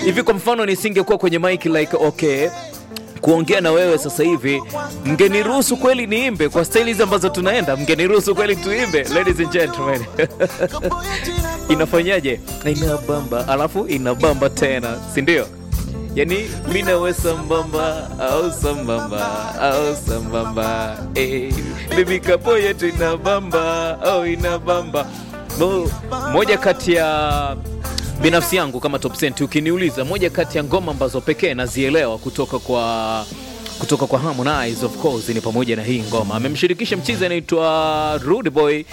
hivi kwa mfano nisingekuwa kwenye mic like okay kuongea na wewe sasa hivi mngeniruhusu kweli niimbe kwa staili hizi ambazo tunaenda mngeniruhusu kweli tuimbe ladies and gentlemen inafanyaje inabamba alafu inabamba tena si ndio yani mi nawe sambamba au sambamba au sambamba eh, bibi kapo yetu inabamba au inabamba Mo, moja kati ya binafsi yangu kama top Cent, ukiniuliza moja kati ya ngoma ambazo pekee nazielewa kutoka kwa kutoka kwa Harmonize of course ni pamoja na hii ngoma. Amemshirikisha mchizi anaitwa Rude Boy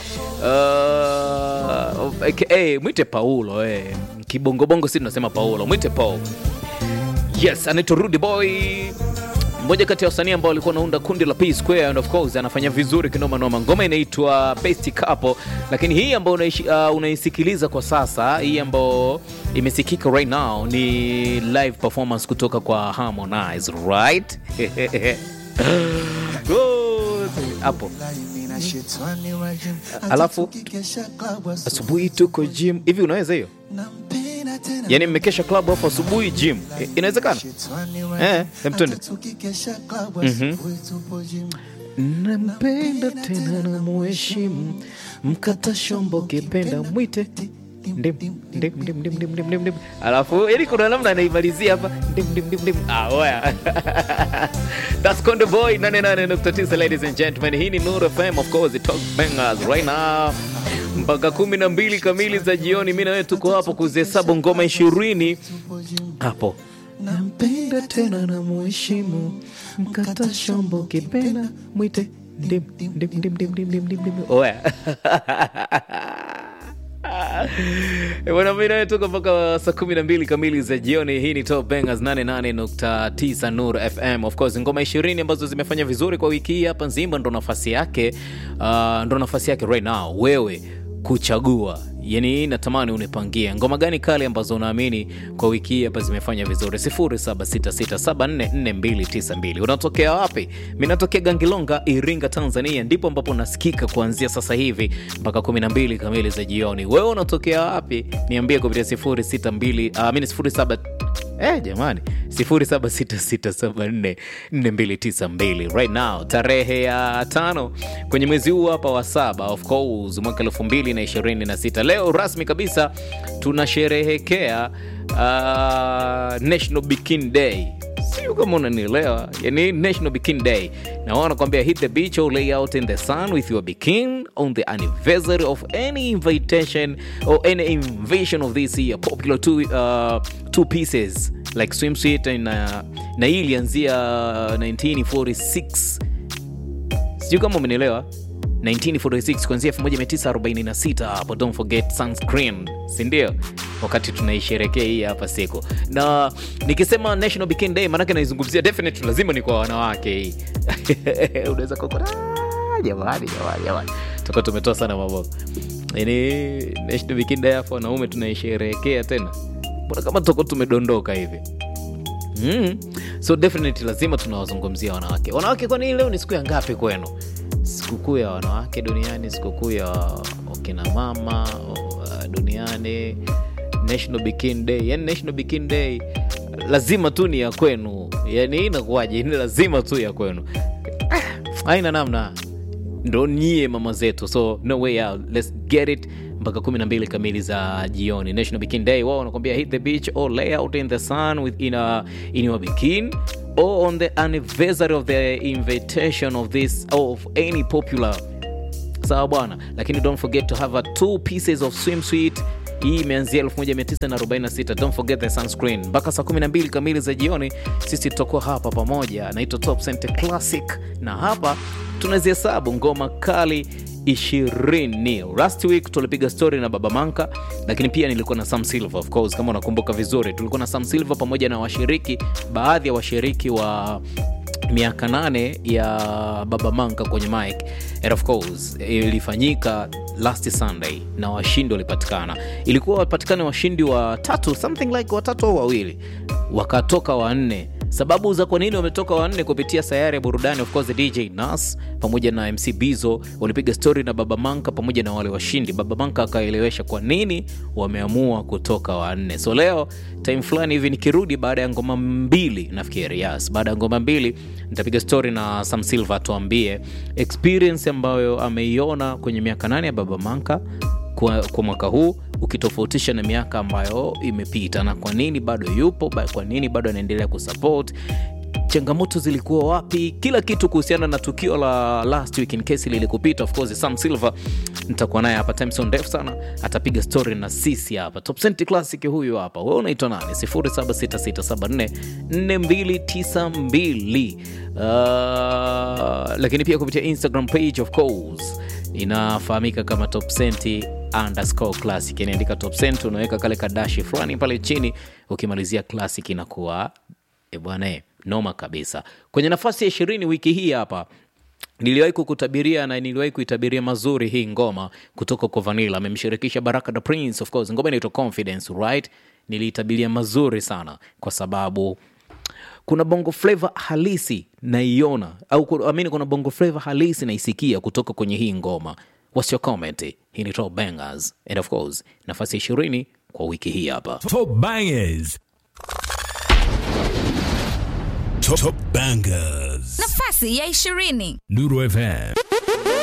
uh, aka mwite Paulo eh. Kibongobongo si tunasema Paulo, mwite Paul. Yes, anaitwa Rude Boy mmoja kati ya wasanii ambao walikuwa wanaunda kundi la P Square and of course anafanya vizuri kinoma noma. Ngoma inaitwa Best Couple, lakini hii ambayo unaishi- uh, unaisikiliza kwa sasa, hii ambayo imesikika right now ni live performance kutoka kwa Harmonize, right? Good. Hapo alafu asubuhi tuko gym hivi, unaweza hiyo? Yani mmekesha club hapo asubuhi gym, I- inawezekana? Eh, hem twende. nampenda tena na muheshimu mkata shombo kipenda mwite ndim ndim ndim ndim ndim ndim ndim ndim alafu yani kuna namna anaimalizia hapa ndim ndim ndim ndim ah oya that's Konde Boy 88.9 ladies and gentlemen hii ni Nuru FM of course it talk bangers right now mpaka kumi na mbili kamili za jioni mi na wewe tuko hapo kuzihesabu ngoma ishirini hapo nampenda tena na muheshimu mkata shombo kipenda mwite ndim ndim ndim ndim ndim ndim ndim ndim oya Eh, Bwana mimi nawe tuko mpaka saa kumi na mbili kamili za jioni. Hii ni Top Bangers 88.9 Nur FM. Of course ngoma ishirini ambazo zimefanya vizuri kwa wiki hii hapa nzima, ndo nafasi yake uh, ndo nafasi yake right now wewe kuchagua yani natamani unipangie ngoma gani kali ambazo unaamini kwa wiki hii hapa zimefanya vizuri 0766744292 unatokea wapi mi natokea gangilonga iringa tanzania ndipo ambapo nasikika kuanzia sasa hivi mpaka 12 kamili za jioni wewe unatokea wapi niambie kupitia 062 uh, mini 07 Eh, jamani 0766744292 right now tarehe ya tano kwenye mwezi huu hapa wa saba of course mwaka 2026 leo rasmi kabisa tunasherehekea uh, national bikini day sio kama unanielewa yani national bikini day na wao wanakwambia hit the beach or lay out in the sun with your bikini on the anniversary of any invitation or any invasion of this year popular two, uh, two pieces like swimsuit na, na hii ilianzia 1946 sijui kama umenielewa 1946 kuanzia 1946 hapo don't forget sunscreen sindio wakati tunaisherekea hii hapa siku na nikisema national bikini day maanake naizungumzia definitely lazima ni kwa wanawake hii unaweza kukura jamani jamani jamani tuko tumetoa sana mambo yani national bikini day hapo wanaume tunaisherehekea tena mbona kama tuko tumedondoka hivi Mm. So definitely lazima tunawazungumzia wanawake. Wanawake, kwani leo ni siku ya ngapi kwenu? Sikukuu ya wanawake duniani, sikukuu ya wakina mama uh, duniani, National Bikini Day. Yani National Bikini Day lazima tu ni ya kwenu, yani inakuwaje? Ni lazima tu ya kwenu, Ah, haina namna ndo nyie mama zetu so no way out let's get it mpaka 12 kamili za jioni national bikini day wao wanakwambia hit the beach or lay out in the sun with in, a, in your bikini or on the anniversary of the invitation of this of any popular sawa bwana lakini don't forget to have a two pieces of swimsuit hii imeanzia 1946 don't forget the sunscreen mpaka saa 12 kamili za jioni sisi tutakuwa hapa pamoja naitwa top Center classic na hapa tunazihesabu ngoma kali ishirini last week tulipiga story na baba manka lakini pia nilikuwa na sam silver of course kama unakumbuka vizuri tulikuwa na sam silver pamoja na washiriki baadhi ya washiriki wa miaka nane ya baba manka kwenye mic and of course ilifanyika last sunday na washindi walipatikana ilikuwa wapatikane washindi wa tatu something like watatu au wawili wakatoka wanne sababu za kwa nini wametoka wanne kupitia sayari ya burudani of course dj nas pamoja na mc bizo walipiga stori na baba manka pamoja na wale washindi baba manka akaelewesha kwa nini wameamua kutoka wanne so leo time fulani hivi nikirudi baada ya ngoma mbili nafikiri yes baada ya ngoma mbili nitapiga stori na sam silva atuambie experience ambayo ameiona kwenye miaka nane ya baba manka kwa, kwa mwaka huu ukitofautisha na miaka ambayo imepita na kwa nini bado yupo ba- kwa nini bado anaendelea kusupport changamoto zilikuwa wapi kila kitu kuhusiana na tukio la last week in case lilikupita of course sam silver nitakuwa naye hapa time so ndefu sana atapiga story na sisi hapa top Cent classic huyu hapa we unaitwa nani 0766744292 uh, lakini pia kupitia instagram page of course inafahamika kama top Cent underscore classic inaandika top Cent unaweka kale kadashi fulani pale chini ukimalizia classic inakuwa e bwana e, noma kabisa kwenye nafasi ya ishirini wiki hii hapa niliwahi kukutabiria na niliwahi kuitabiria mazuri hii ngoma kutoka kwa vanilla amemshirikisha baraka the prince of course ngoma inaitwa confidence right niliitabiria mazuri sana kwa sababu kuna bongo flava halisi naiona au ku- amini kuna bongo flava halisi naisikia kutoka kwenye hii ngoma what's your comment hii ni top bangers and of course nafasi ya ishirini kwa wiki hii hapa Top bangers. Top, top bangers. nafasi ya ishirini Nuru FM.